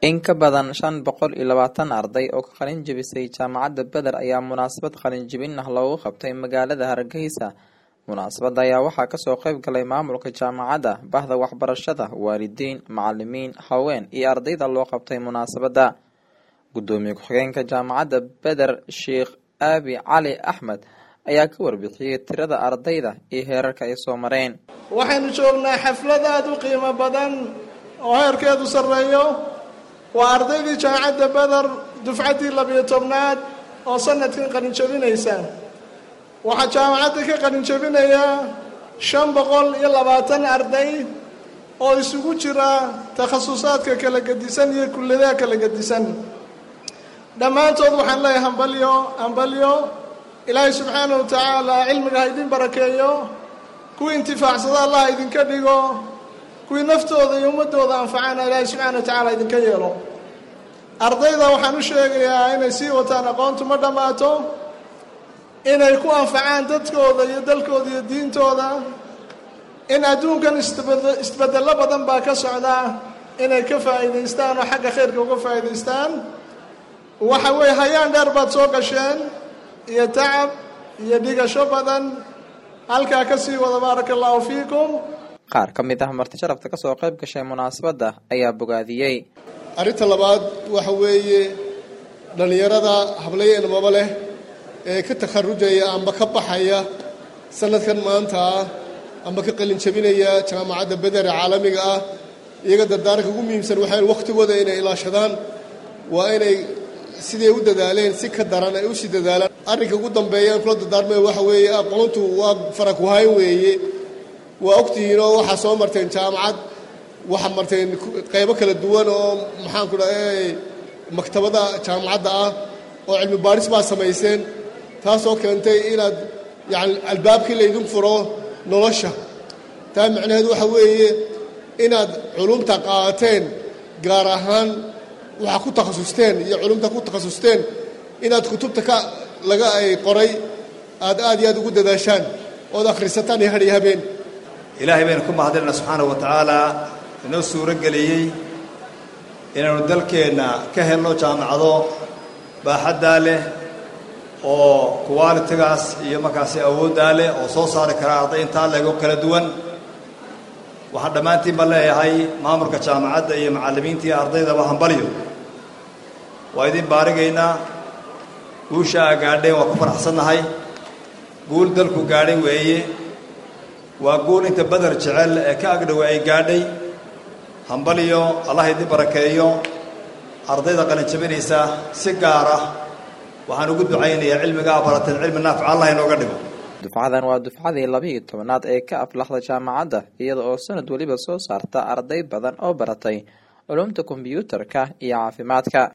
In ka badan shan boqol iyo labaatan arday oo ka qalin jebisay jaamacadda Beder ayaa munaasabad qalin jebin ah loogu qabtay magaalada Hargeysa. Munaasabadda ayaa waxaa kasoo qayb galay maamulka jaamacadda, bahda waxbarashada, waalidiin, macalimiin, haween iyo ardayda loo qabtay munaasabadda. Gudoomiye ku-xigeenka jaamacadda Beder Sheikh Aabi Cali Axmed ayaa ka warbixiyey tirada ardayda iyo heerarka ay soo mareen. waxaynu joognaa xaflad aada u qiimo badan oo heerkeedu sarreeyo waa ardaydii jaamacadda beder dufcaddii labiyo tobnaad oo sanadkan qalinjabinaysa waxaa jaamacadda ka qalinjabinaya shan boqol iyo labaatan arday oo isugu jira takhasusaadka kala gedisan iyo kulladaha kala gedisan dhammaantood waxaan leeyahay hambalyo hambalyo ilaahay subxaanahu wa tacaala cilmiga ha idin barakeeyo kuwii intifaacsada allah idinka dhigo kuwii naftooda iyo ummadooda anfacana ilaahay subxaana wa tacaala idinka yeelo ardayda waxaan u sheegayaa inay sii wataan aqoontu ma dhammaato inay ku anfacaan dadkooda iyo dalkooda iyo diintooda in adduunkan isbed- isbedello badan baa ka socda inay ka faa'iidaystaan oo xagga khayrka uga faa'iidaystaan waxa weeye hayaan dheer baad soo gasheen iyo tacab iyo dhigasho badan halkaa ka sii wada baaraka allahu fiikum Qaar ka mid ah marti sharafta kasoo qayb gashay munaasabadda ayaa bogaadiyey. arrinta labaad waxa weeye dhallinyarada hablayo ilmaba leh ee ka takharujaya amba ka baxaya sanadkan maanta ah amba ka qalin jabinaya jaamacadda beder ee caalamiga ah iyaga dardaaranka ugu muhiimsan waxay wakhtigooda inay ilaashadaan waa inay siday u dadaaleen si ka daran ay usii dadaalaan arrinka ugu dambeeya aan kula dardaarmaya waxa weeye aqoontu waa farakuhayn weeye waa ogtihiin oo waxaa soo marteen jaamacad waxaa marteen qaybo kala duwan oo maxaanku dhahay maktabada jaamacadda ah oo cilmi baadhis baa samayseen taasoo keentay inaad yacni albaabkii laydin furo nolosha taa macnaheedu waxa weeye inaad culumta qaadateen gaar ahaan waxaa ku takhasusteen iyo culumta ku takhasusteen inaad kutubta ka laga ay qoray aad aad iyo aad ugu dadaashaan ood akhrisataan iyo hadh iyo habeen ilaahay baynu ku mahadinayna subxaanahu wa tacaala inoo suuro geliyey inaynu dalkeenna ka helno jaamacado baaxaddaa leh oo kuwaalitigaas iyo markaasi awooddaa leh oo soo saari kara arday intaa leego kala duwan waxaan dhammaantiin ba leeyahay maamulka jaamacadda iyo macallimiinta iyo ardaydaba hambalyo waa idin baarigaynaa guusha aa gaadheen waa ku faraxsannahay guul dalku gaadhay weeye waa guul inta beder jecel ee ka agdhowa ay gaadhay hambalyo allah idin barakeeyo ardayda qalin jabinaysa si gaar ah waxaan ugu ducaynayaa cilmigaa barateen cilmi naafica allah inooga dhigo Dufcadan waa dufcadii labiyo tobnaad ee ka aflaxda jaamacadda iyada oo sanad weliba soo saarta arday badan oo baratay culumta kombiyuutarka iyo caafimaadka.